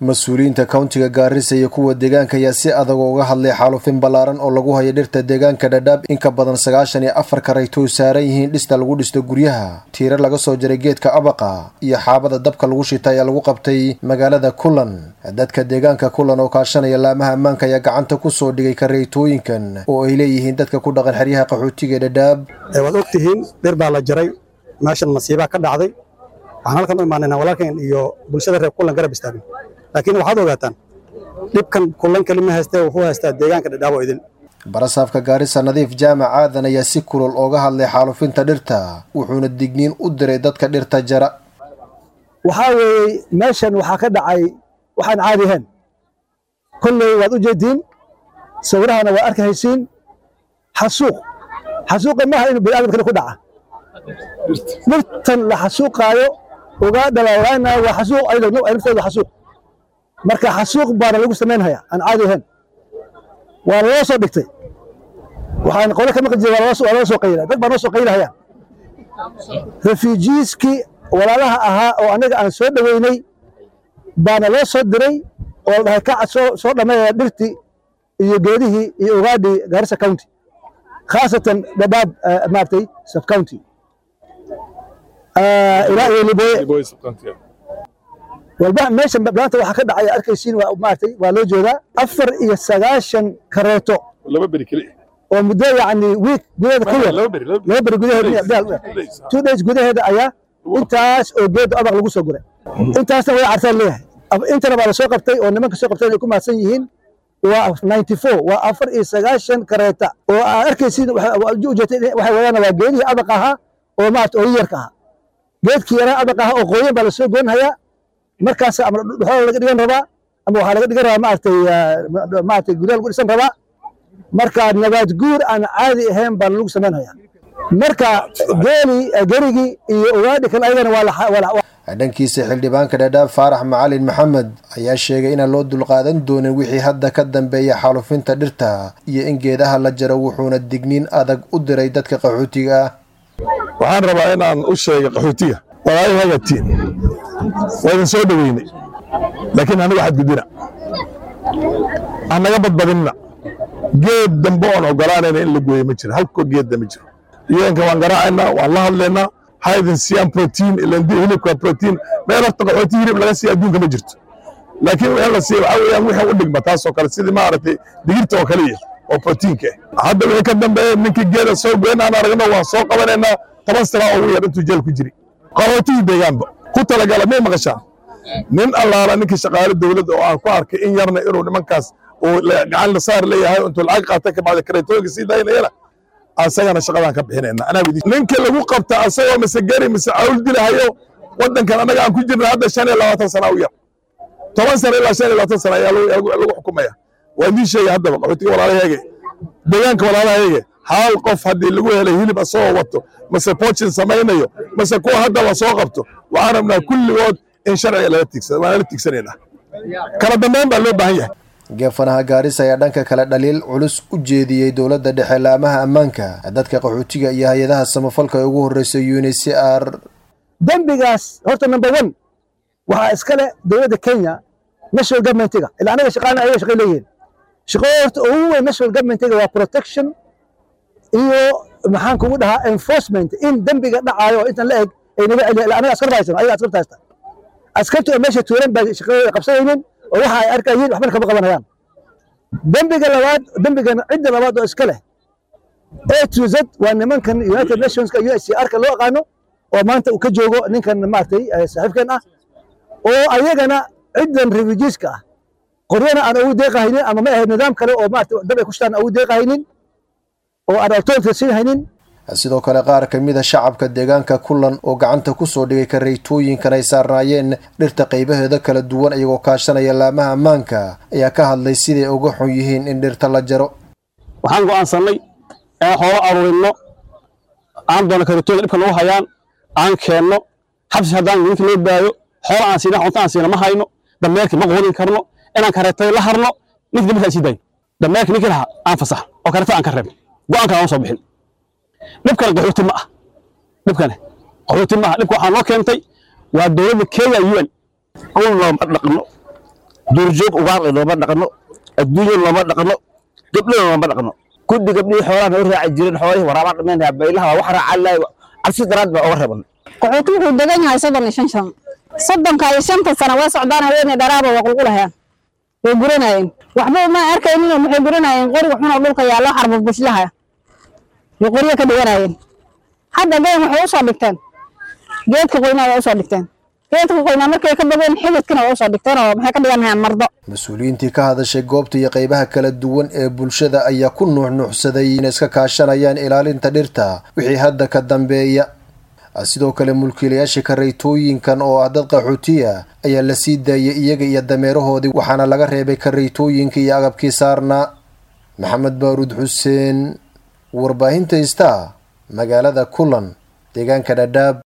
mas-uuliyiinta kowntiga gaarisa iyo kuwa deegaanka ayaa si adag uga hadlay xaalufin ballaaran oo lagu hayo dhirta deegaanka dhadhaab in ka badan sagaashan iyo afar karayto saaran yihiin dhista lagu dhisto guryaha tiira laga soo jaray geedka abaqa iyo xaabada dabka lagu shita ayaa lagu qabtay magaalada kulan dadka deegaanka kulan oo kaashanaya laamaha ammaanka ayaa gacanta kusoo dhigay karaytooyinkan oo ay leeyihiin dadka ku dhaqan xeryaha qaxootiga ee dhadhaab waad og tihiin dhir baa la jaray meeshan masiibaa ka dhacday waxaan halkan u imaanaynaa walaalkeen iyo bulshada reer kulan garab istaagin laakiin waxaad ogaataan dhibkan kulan kelima haystee wuxuu haystaa deegaanka dhadhaabo idin barasaafka gaarisa nadiif jaamac aadan ayaa si kulol ooga hadlay xaalufinta dhirta wuxuuna digniin u diray dadka dhirta jara waxaa weeye meeshan waxaa ka dhacay waxaan caadi ahayn kolley waad u jeediin sawirahana waa arki haysiin xasuuq xasuuqa maaha inuu biniadam kale ku dhaca dhirtan la xasuuqaayo uga dhalaalaaynaa waa xasuuq ayada naftooda xasuuq marka xasuuq baana lagu samaynhaya aan caadi ahayn waa loo soo dhigtay waxaan qole ka maqli jiray waa loo soo qayla dad baa noo soo qaylahayaan refujiiskii walaalaha ahaa oo annaga aan soo dhoweynay baana loo soo diray oo la dhahay kaca soo soo dhammeeya dhirtii iyo geedihii iyo ugaadhii gaarisa county khaasatan dhadhaab maaragtay sub county ilaa iyo liboye walba meeshan maanta waxaa ka dhacaya arkaysiin waa maaragtay waa loo jeedaa afar iyo sagaashan kareeto laba beri keli oo muddo yacni wiik gudaheeda ku yar laba beri laba beri gudaheeda two days gudaheeda ayaa intaas oo geedda abaq lagu soo guray intaasna way cartaan leeyahay intana baa la soo qabtay oo nimanka soo qabtay ay ku mahadsan yihiin waa ninety four waa afar iyo sagaashan kareeta oo aad arkaysiin ujeetay waxay wadaan waa geedihii abaq ahaa oo maarata oo yarka ahaa geedkii yaraa abaq ahaa oo qooyan baa la soo goynhayaa markaas ama dhuxoola laga dhigan rabaa ama waxaa laga dhigan rabaa maaragtay maaragtay guryaha lagu dhisan rabaa marka nabaad guur aan caadi ahayn baa lagu samaynhayaa marka geeli gerigii iyo ugaadhi kale ayagana waa dhankiisa xildhibaanka dhadhaab faarax macalin maxamed ayaa sheegay inaan loo dulqaadan doonin wixii hadda ka dambeeya xaalufinta dhirta iyo in geedaha la jaro wuxuuna digniin adag u diray dadka qaxootiga ah waxaan rabaa inaan u sheega qaxootiga walaalahagatiin waa idin soo dhoweynay laakiin aniga xadgudbina annaga badbadinna geed dambe oon ogolaanayna in la gooyo ma jiro halko geedda ma jiro yuenka waan garaacaynaa waan la hadlaynaa ha idin siiyaan protein ilandi hilibka protein meel horta qaxooti hilib laga siiya adduunka ma jirto laakiin wixii la siiya waxaa weeyaan wixii u dhigma taasoo kale sidii maaragtay digirta oo kale iyo oo proteinka ah hadda wixii ka dambeeya ninkii geeda soo goyn aan aragno waan soo qabanaynaa toban sana ugu yar intuu jeel ku jiri qaxootigii deegaanba ku talagala may maqashaan nin allaala ninkii shaqaale dowladda oo aan ku arkay in yarna inuu nimankaas uu gacan la saar leeyahay intuu lacag qaatay ka bacda kareetooyinka sii daynayana asagana shaqadaan ka bixinayna anaa widi ninka lagu qabta asagoo mise gari mise cawl dilahayo waddankan annaga aan ku jirna hadda shan iyo labaatan sana u yar toban sana ilaa shan iyo labaatan sana ayaa lagu xukumaya waa idiin sheegay haddaba qaxootiga walaalaheege deegaanka walaalaheege hal qof haddii lagu helay hilib asagoo wato mase poochin samaynayo mase kuwa hadda la soo qabto waxaan rabnaa kulligood in sharciga laga tigsada waan la tigsanaynaa kala dambeyn baa loo baahan yahay geefanaha gaarisa ayaa dhanka kale dhaliil culus u jeediyey dowladda dhexe laamaha ammaanka dadka qaxootiga iyo hay-adaha samafalka ee ugu horreysa unicr dembigaas horta number one waxaa iskale dowladda kenya national governmentiga ilaa anaga shaqaana ayaga shaqay leeyihiin shaqada horta ugu weyn national governmentiga waa protection iyo maxaan kugu dhahaa enforcement in dembiga dhacaayo oo intan la eg ay naga celiya ilaa anaga askarta haysan ayaga askarta haysta askartu oo meesha tuuran baa shaqadooda qabsanaynin oo waxa ay arkayiin waxbana kama qabanayaan dembiga labaad dembigan cidda labaad oo iska leh a to z waa nimankan united nationska u s c r ka loo aqaano oo maanta uu ka joogo ninkan maaragtay saaxiibkan ah oo ayagana ciddan refugeeska ah qoryana aan ugu deeqahaynin ama ma ahayd nidaam kale oo maarata dab ay ku shitaan ugu deeqahaynin oo aan authority siin haynin sidoo kale qaar ka mid a shacabka deegaanka kulan oo gacanta ku soo dhigay karaytooyinkan ay saarnaayeen dhirta qaybaheeda kala duwan iyagoo kaashanaya laamaha ammaanka ayaa ka hadlay siday uga xun yihiin in dhirta la jaro waxaan go'aansannay inaan xoolo aruurinno aan doona karaytooyinka dhibka nagu hayaan aan keenno xabsi haddaan ninka loo baayo xoolo aan siina cunto aan siina ma hayno dameerkii ma quudin karno inaan kareetay la harno ninka dameerka aan sii dayno dameerkii ninkii lahaa aan fasax oo kareeta aan ka reebno go'aanka aan soo bixin dhibkana qaxooti ma ah dhibkane qaxooti ma ah dhibka waxaa noo keentay waa dowladda kenya un awal looma dhaqno duurjoog ugaarle looma dhaqno adduunya looma dhaqno gabdhana looma dhaqno kuddi gabdhihii xoolaha noo raaci jireen xoolihii waraabaa dhamaynaya baylaha waa wax raacalaay cabsi daraad baa oga reeban qaxooti wuxuu degan yahay soddon iyo shan sano soddonka iyo shanta sano waa socdaan haweeney dharaaba waa qulqulahayaan way guranayeen waxba uma arkaynin waxay guranayeen qoriga xunoo dhulka yaallo xarbo bushlaha way qoryo ka dhiganayeen hadda been waxay usoo dhigteen geedka qoynaa waa usoo dhigteen geedka qoynaa markay ka bogeen xididkana waa usoo dhigteen oo maxay ka dhiganayaan mardo mas-uuliyiintii ka hadashay goobta iyo qaybaha kala duwan ee bulshada ayaa ku nuuxnuuxsaday inay iska kaashanayaan ilaalinta dhirta wixii hadda ka dambeeya sidoo kale mulkiilayaasha karaytooyinkan oo ah dad qaxootiya ayaa la sii daayay iyaga iyo dameerahoodii waxaana laga reebay karaytooyinka iyo agabkii saarnaa maxamed baaruud xuseen warbaahinta star magaalada kulan deegaanka dhadhaab